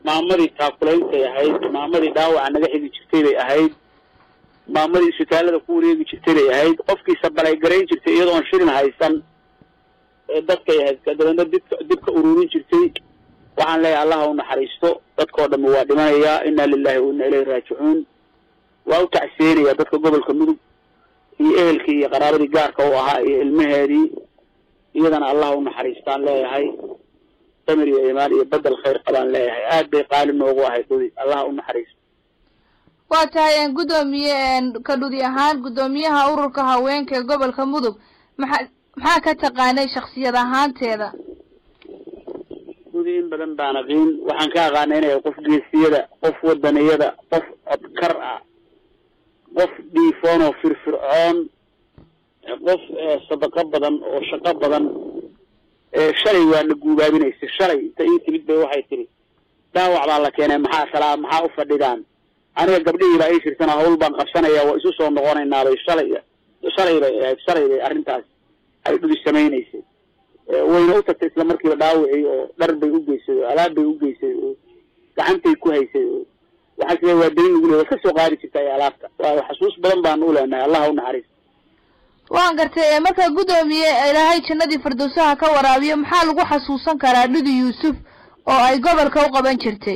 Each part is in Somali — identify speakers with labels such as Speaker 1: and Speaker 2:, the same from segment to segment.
Speaker 1: maamadii taakulaintay ahayd maamadii dhaawaca naga xigi jirtay bay ahayd maamadii isbitaalada ku wareegi jirtay bay ahayd qofkii sabalaygarayn jirtay iyadoon shilin haysan ee dadkay ahayd dabeedna dibka dibka ururin jirtay waxaan leeyahay allaha u naxariisto dadkao dhammi waa dhimanayaa inna lilahi wa inna ilayhi raajicuun waa u tacseenaya dadka gobolka mudug iyo ehelkii iyo qaraabadii gaarka u ahaa iyo ilmaheedii iyadana allaha u naxariistaan leeyahay samir iyo imaan iyo bedel khayr qabaan leeyahay aad bay qaali noogu ahayd dudi allaha u naxariisto
Speaker 2: waa tahay guddoomiye ka dhudi ahaan guddoomiyaha ururka haweenka ee gobolka mudug maxaa maxaa ka taqaanay shaksiyad ahaanteeda
Speaker 1: dudi in badan baan aqiin waxaan ka aqaana inay qof geesiyada qof wadaniyada qof codkar ah qof dhiifoon oo firfircoon qof sadaqo badan oo shaqo badan shalay waa na guubaabinaysa shalay inta ii timid bay waxay tihi dhaawac baa la keenay maxaa salaa maxaa u fadhidaan aniga gabdhihii baa ii shirtana hawl baan qabsanaya waa isu soo noqonaynaabay shalay shalay bay ahayd shalay bay arrintaas ay dhudi samaynaysay wayna u tagtay isla markiiba dhaawacii oo dhar bay u geysay oo alaab bay u geysay oo gacantay ku haysay oo waxaa sida waa darin lagu leey waad ka soo qaadi jirtay alaabta waa xasuus badan baan u leenahay allah u naxariis
Speaker 2: waan gartay marka guddoomiye ilaahay jannadii firdowsaha ka waraabiyo maxaa lagu xasuusan karaa dhudi yuusuf oo ay gobolka u qaban jirtay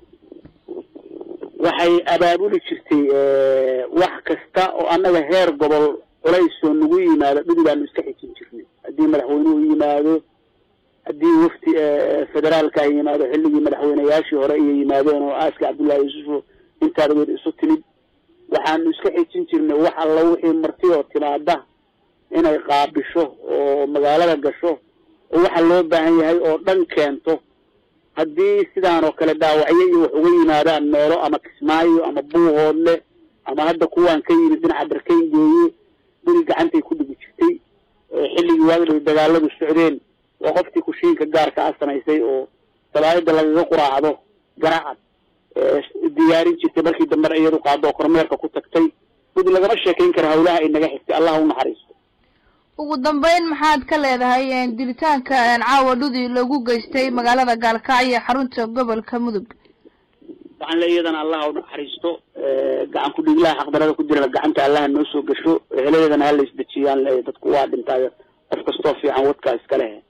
Speaker 1: waxay abaabuli jirtay wax kasta oo annaga heer gobol culaysoo nagu yimaado dhudi baanu iska xijin jirnay haddii madaxweynuhu yimaado haddii wafti federaalka ay yimaado xilligii madaxweyneyaashii hore iyo yimaadeen oo aaska cabdullahi yuusufo intaada weed isu timid waxaanu iska xijin jirnay wax alla wixii marti oo timaada inay qaabisho oo magaalada gasho oo waxa loo baahan yahay oo dhan keento haddii sidaan oo kale dhaawacyo iyo wax uga yimaadaan meelo ama kismaayo ama buuhoodle ama hadda kuwaan ka yimid dhinaca darkayn geeye dhuli gacantay ku dhigi jirtay xilligii waagdhow dagaaladu socdeen waa qoftii kushiinka gaarka a samaysay oo dabaayada lagaga quraacdo garacad diyaarin jirtay markii dambena iyadu qaado oo kormeerka ku tagtay dhudi lagama sheekayn kara hawlaha ay naga xigtay allah u naxariisto
Speaker 2: ugu dambeyn maxaad ka leedahay dilitaanka caawa dhudi lagu geystay magaalada gaalkacyo xarunta gobolka mudug
Speaker 1: waxaan le iyadana allah u naxariisto gacan ku dhiglaha xaqdarada ku jirana gacanta allaha noo soo gasho heladeedana hala isdejiyaan le dadku waa dhintaayo qof kastoo fiican wadkaa iska leh